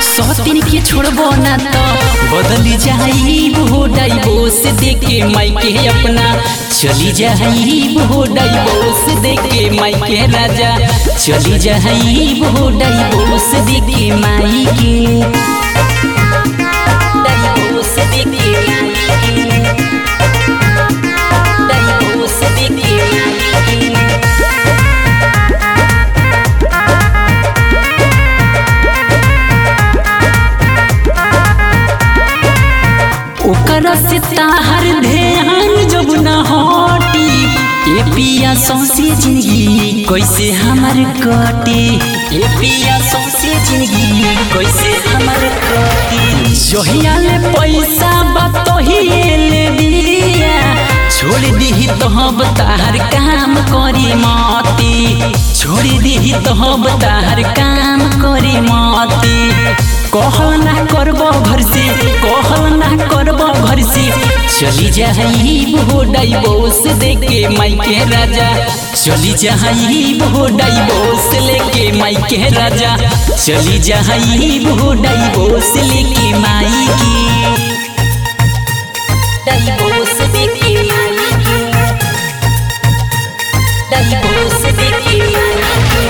सौतीन के छोड़बो ना तो बदली जाई वो डाइवोर्स देके मायके अपना चली जाई वो डाइवोर्स देके मायके राजा चली जाई वो डाइवोर्स देके मायके डाइवोर्स देके मायके डाइवोर्स देके मायके ओकर से ताहर ध्यान जब न हटी ए पिया सौसे जिंदगी कैसे हमर कटी ए पिया सौसे जिंदगी कैसे हमर कटी जहिया ले पैसा बतही ले बिया छोड़ दीही तो हम ताहर काम करी माती छोड़ दीही तो हम ताहर काम करी माती कहल ना करबो घर से कहल ना करबो घर से चली जाई वो डाइवोर्स देके मायके राजा चली जाई वो डाइवोर्स लेके मायके राजा चली जाई वो डाइवोर्स लेके मायके डाइवोर्स देके मायके डाइवोर्स देके मायके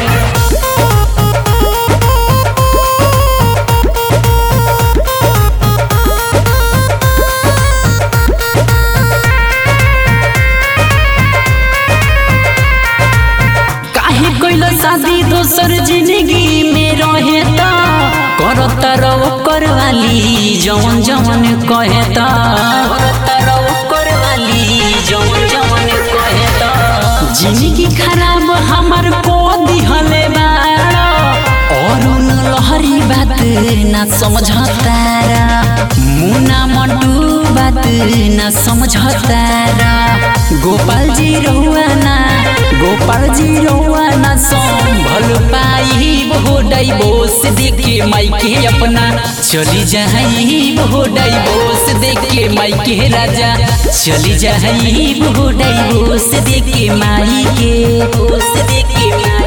काहे कोइल शादी दोसर जिंदगी में रहे त करत रहो करवाली जवन जवन कहे त करत रहो करवाली जवन जवन कहे त जिंदगी खराब हमर को दिहले बाड़ा और उन लहरी बात ना समझतारा मुना मंटू बात ना समझतारा गोपाल जी रहुआ ना गोपाल जी रहुआ ना संभल पाई वो डाइवोर्स देके मायके अपना चली जाई वो डाइवोर्स देके मायके राजा चली जाई वो डाइवोर्स देके मायके दोस्त देके मायके